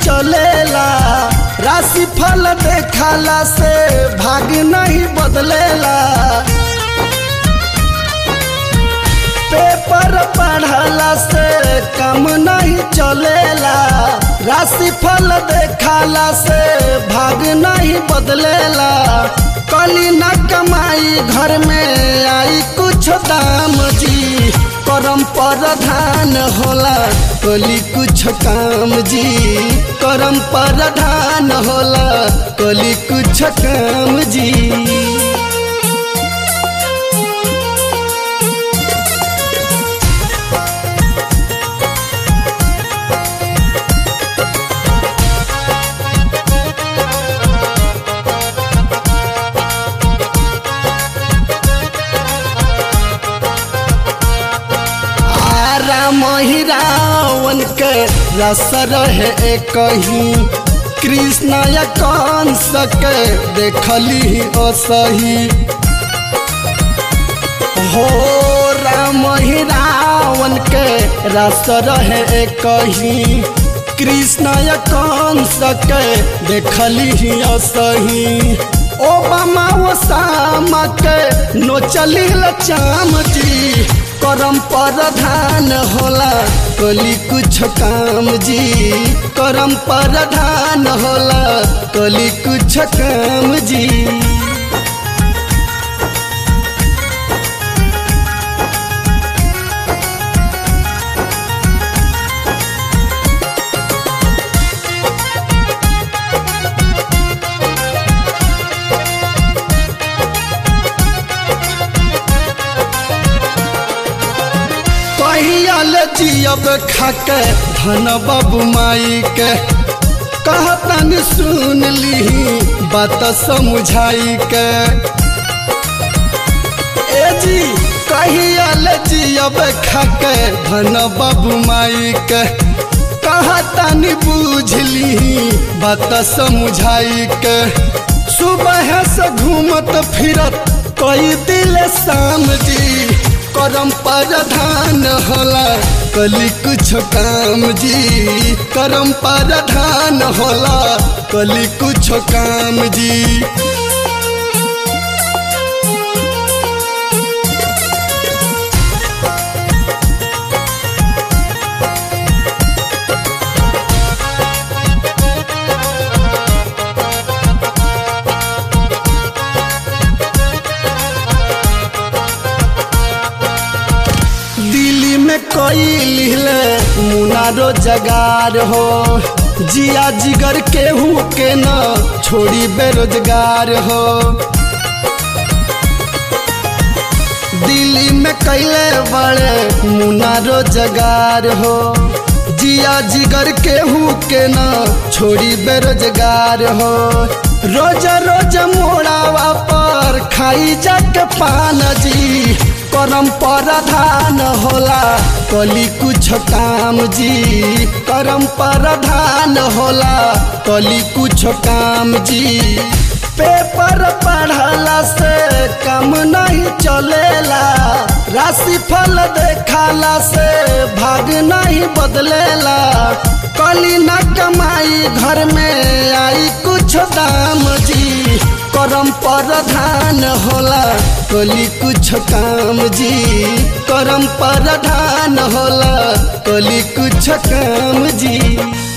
चलेला राशि फल देखाला से भाग नहीं बदलेला पेपर पढ़ला से कम नहीं चलेला राशि फल देखाला से भाग नहीं बदलेला कली न कमाई घर में आई कुछ दाम जी करम प्रधान होला कली कुछ काम जी करम प्रधान होला कली कुछ काम जी राम ही रावण के रस रहे कहीं कृष्ण या कंस के देखली असही हो राम ही रावण के रस रहे कहीं कृष्ण या कंस के देखली असही ओबामा ओसामा के नोचली चाम जी करम प्रधान होला कली कुछ काम जी करम प्रधान होला कली कुछ काम जी कहियल जियब खाके धन बाबू माई के कहतन सुन ली बात समझाई के ए जी कहियल जियब खाके धन बाबू माई के कहतन बुझली बात समझाई के सुबह से घूमत फिरत कई दिल शाम जी करम प्रधान होला कली कुछ काम जी करम प्रधान होला कली कुछ काम जी दिल्ली में कोई लिहले मुनारो जगार हो जिया जिगर केहू के न छोड़ी बेरोजगार हो दिल्ली में कैले बड़े मुनारो जगार हो जिया जिगर केहू के न छोड़ी बेरोजगार हो रोज रोज मोड़ावा पर खाई जाके पान जी करम प्रधान होला कली कुछ काम जी करम प्रधान होला कली कुछ काम जी पेपर पढ़ला से कम नहीं चलेला राशि फल देखाला से भाग नहीं बदलेला कली न कमाई घर में आई कुछ दाम जी करम प्रधान होला कली कुछ काम जी करम प्रधान होला कली कुछ काम जी